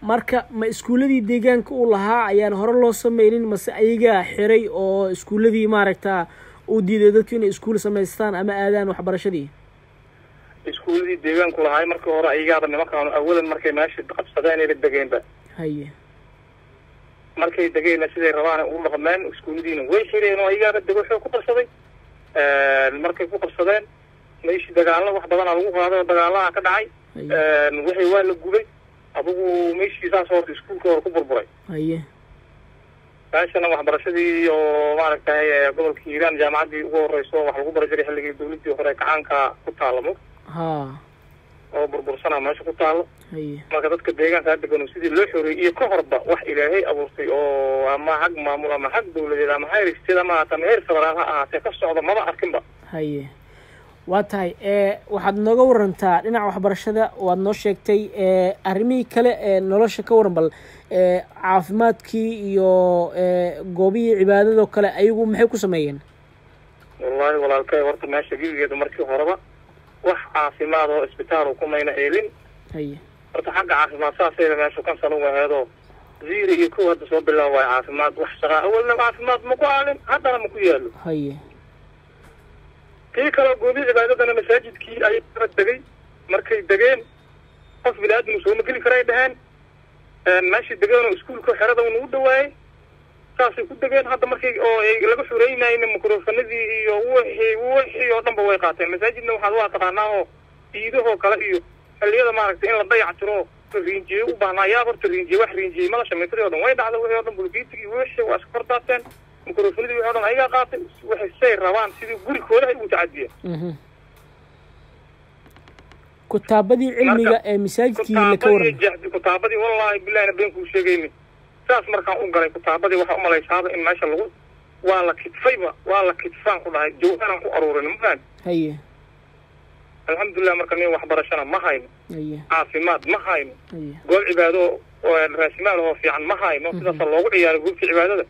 marka ma iskuulladii deegaanka uu lahaa ayaan hore loo sameynin mase ayagaa xiray oo iskuulladii maaragta uu diiday dadku inay iskuul samaystaan ama aadaan waxbarashadii iskuulladii deegaanku lahaay markii hore ayagaaba nimankaanu awalan markay meesha qabsadeen ayba degeenba haye markay degeenna siday rabaan u dhaqmeen iskuulladiina way xireen oo ayagaaba dego xoog ku qabsaday markay ku qabsadeen meeshii dagaalo wax badanaa lagu qaaday oo dagaalaha ka dhacay wixii waa la gubay adigu meeshii saas horta iskuulka hore ku burburay haye meeshana waxbarashadii oo maaragtay gobolka hiiraan jaamacaddii ugu horeyso wax lagu bara jiray xilligii dawladdii hore kacaanka ku taalla mo ha oo burbursana meesha ku taalo haye marka dadka deegaankaa degano sidii loo xoreeyey iyo ka horba wax ilaahay abuurtay oo ama xag maamul ama xag dawladeed ama heer isteed ama haata ama heer federaal ha ahaatee ka socda maba arkinba haye waa tahay waxaad nooga warantaa dhinaca waxbarashada waad noo sheegtay arrimihii kale ee nolosha ka waran bal caafimaadkii iyo goobihii cibaadadoo kale ayagu maxay ku sameeyeen wallahi walaalkay horta meesha gebigeeda markii horeba wax caafimaad oo isbitaal kumayna eelin haye horta xagga caafimaad saasayda meeshu kansal uga heedo zero iyo kow hadda soo bilaab waayo caafimaad wax shaqaa awalna caafimaad ma ku aalin haddana ma ku yaalo haye kii kaleo goobii cibaadadana masaajidkii ayay kala degay markay degeen qof bini-aadam sooma geli karay dhaheen meeshii degeen oo iskuulka xerada un ugu dhawaayey saasay ku degeen hadda markay oo laga xureynayna microfonadii iyo wixii wixii oo dhanba way qaateen masaajidna waxaad waa taqaanaa oo ciidahoo kale iyo xilliyada maaragtay in la dayac tiro riinjiye u baahnaa yaa horta riinjiye wax riinjiyey mala shamaytadii o dhan way dhacda wixii o dhan bulgiitigii wixii waa iska kordaateen microfonadii wixii o dhan ayagaa qaatay waxay say rabaan sidii gurikooda ay ugu tacadiyeen kutaabadii cilmiga ee masaajidkiina ka waran kutaabadii wallaahi bilahina been kuu sheegayni saas markaan u galay kutaabadii waxaa umalaysaaba in meesha lagu waa la kidfayba waa la kidfaan ku dhahay jawhanaan ku aruurin ma fahan haye alxamdulilah marka nin waxbarashana ma hayno haye caafimaad ma hayno haye goob cibaado raasimaal oo fiican ma hayno sidaasa loogu ciyaaray goobtii cibaadada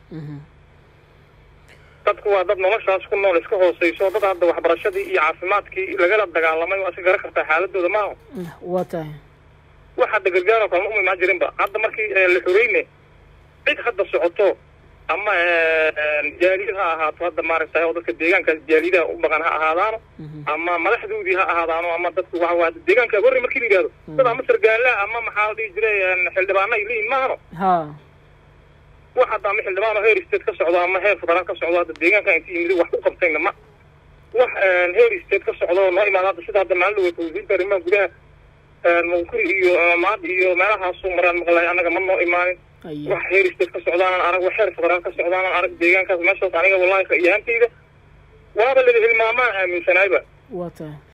dadku waa dad noloshaas ku nool iska hooseyso dad hadda waxbarashadii iyo caafimaadkii lagala dagaalamay waa iska garan kartaa xaaladooda maaha waa tahay wax hadda gargaaroo kale ma uma imaan jirinba hadda markii la xoreyne cid hadda socoto ama jaaliyad ha ahaato hadda maaragtay oo dadka deegaankaas jaaliyadaha u dhaqan ha ahaadaano ama madaxdoodii ha ahaadaano ama dadku waxa waa deegaanka horre markii la yidhahdo dad ama sargaala ama maxaa la dhihi jiray xildhibaana ay leeyihin maahano ha wax hadda ama xildhibaan oo heer state ka socdo ama heer federaal ka socdo hadda deegaanka inta yimid wax u qabtayna ma wax heer state ka socdo noo imaada hadda sida hadda maalin dhaweyta wasiirka arrimaha gudaha munkuri iyo maad iyo meelahaasu maraan maqlay annaga ma noo imaanin haye wax heer state ka socdaanan arag wax heer federaal ka socdaanan arag deegaankaas meeshaas aniga wallahi ka iyaantayda waaba lada hilmaamaan aaminsanaayba waa tahay